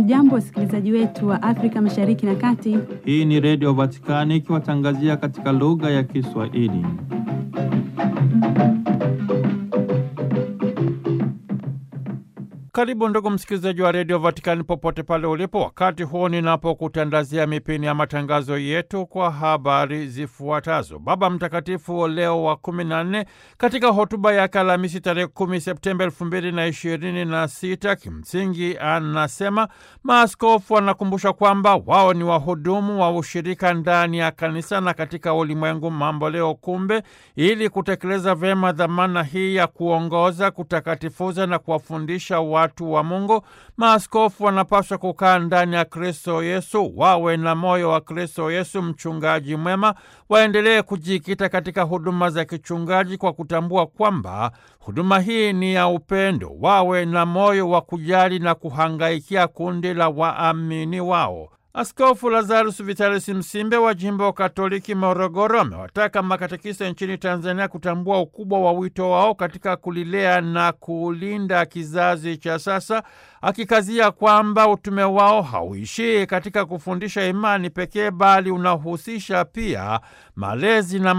Hamjambo, wasikilizaji wetu wa Afrika Mashariki na Kati. Hii ni Redio Vatikani ikiwatangazia katika lugha ya Kiswahili. Karibu ndugu msikilizaji wa redio Vatikani popote pale ulipo, wakati huu ninapokutandazia mipini ya matangazo yetu kwa habari zifuatazo. Baba Mtakatifu Leo wa kumi na nne katika hotuba yake Alhamisi tarehe kumi Septemba elfu mbili na ishirini na sita kimsingi anasema maaskofu wanakumbusha kwamba wao ni wahudumu wa ushirika ndani ya kanisa na katika ulimwengu mambo leo. Kumbe, ili kutekeleza vyema dhamana hii ya kuongoza, kutakatifuza na kuwafundisha watu wa Mungu, maaskofu wanapaswa kukaa ndani ya Kristo Yesu, wawe na moyo wa Kristo Yesu, mchungaji mwema, waendelee kujikita katika huduma za kichungaji kwa kutambua kwamba huduma hii ni ya upendo, wawe na moyo wa kujali na kuhangaikia kundi la waamini wao. Askofu Lazarus Vitalis Msimbe wa jimbo Katoliki Morogoro amewataka makatekista nchini Tanzania kutambua ukubwa wa wito wao katika kulilea na kulinda kizazi cha sasa, akikazia kwamba utume wao hauishii katika kufundisha imani pekee, bali unahusisha pia malezi na